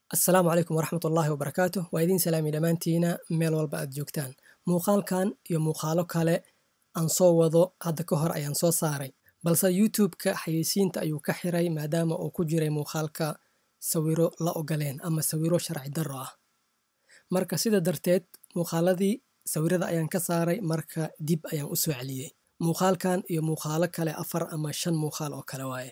asalaamu calaykum waraxmat ullaahi wabarakaatu waa idiin salaami dhammaantiina meel walba aad joogtaan muuqaalkan iyo muuqaalo kale aan soo wado hadda ka hor ayaan soo saaray balse youtube-ka xayeysiinta ayuu ka xiray maadaama uu ku jiray muuqaalka sawiro la ogoleen ama sawiro sharci darro ah marka sida darteed muuqaaladii sawirada ayaan ka saaray marka dib ayaan u soo celiyey muuqaalkan iyo muuqaalo kale afar ama shan muuqaal oo kale waaye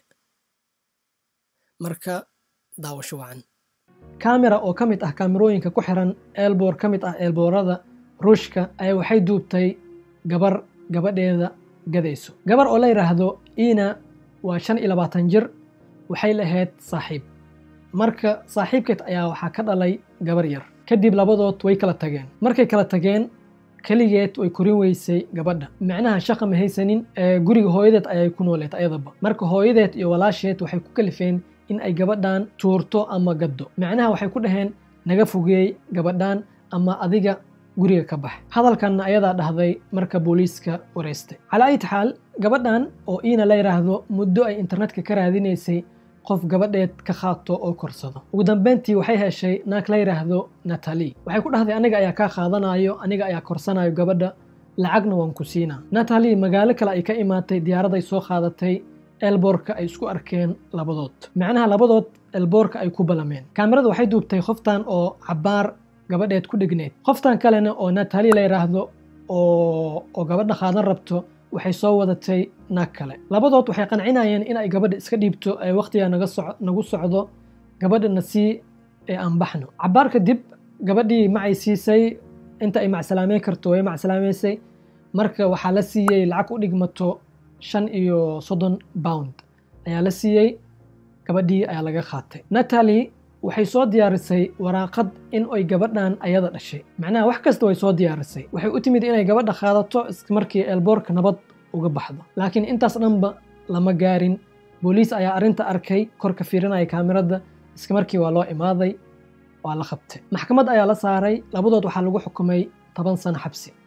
marka daawasho wacan kamera oo ka mid ah kaamirooyinka ku xiran eelboor ka mid ah eelboorada ruushka ayaa waxay duubtay gabar gabadheeda gadayso gabar oo la yidhaahdo ina waa shan iyo labaatan jir waxay lahayd saaxiib marka saaxiibkeed ayaa waxaa ka dhalay gabar yar kadib labadood way kala tageen markay kala tageen keligeed way korin weysay gabadha micnaha shaqa ma haysanin guriga hooyadeed ayay ku nooleed ayadaba marka hooyadeed iyo walaasheed waxay ku kalifeen in ay gabadhan tuurto ama gaddo micnaha waxay ku dhaheen naga fogeey gabadhan ama adiga guriga ka bax hadalkanna ayadaa dhahday marka booliiska wareystay calaa ayt xaal gabadhan oo iina la yidhaahdo muddo ay internetka ka raadinaysay qof gabadheed ka qaato oo korsado ugu dambeyntii waxay heshay naag la yidhaahdo natali waxay ku dhahday aniga ayaa kaa qaadanayo aniga ayaa korsanayo gabadha lacagna waan ku siinaa natali magaalo kale ay ka imaatay diyaaraday soo qaadatay elboorka ay isku arkeen labadood macnaha labadood elboorka ay ku balameen kaamirada waxay duubtay qoftan oo cabaar gabadheed ku dhegneyd qoftan kalena oo natali la yidhaahdo oo gabadha qaadan rabto waxay soo wadatay naag kale labadood waxay qancinayeen in ay gabadha iska dhiibto ee wakhtiga nagu socdo gabadhana sii ee aan baxno cabaar kadib gabadhii macay siisay inta ay macsalaameyn karto way macsalaameysay marka waxaa la siiyey lacag u dhigmato shan iyo soddon pound ayaa la siiyey gabadhii ayaa laga qaatay natali waxay soo diyaarisay waraaqad in ay gabadhan ayada dhashay macnaha wax kasta way soo diyaarisay waxay u timid inay gabadha qaadato markii eelboorka nabad uga baxdo laakiin intaas dhanba lama gaarin booliis ayaa arrinta arkay korka fiirinaya kaamirada iska markii waa loo imaaday waa la qabtay maxkamad ayaa la saaray labadood waxaa lagu xukumay toban sano xabsi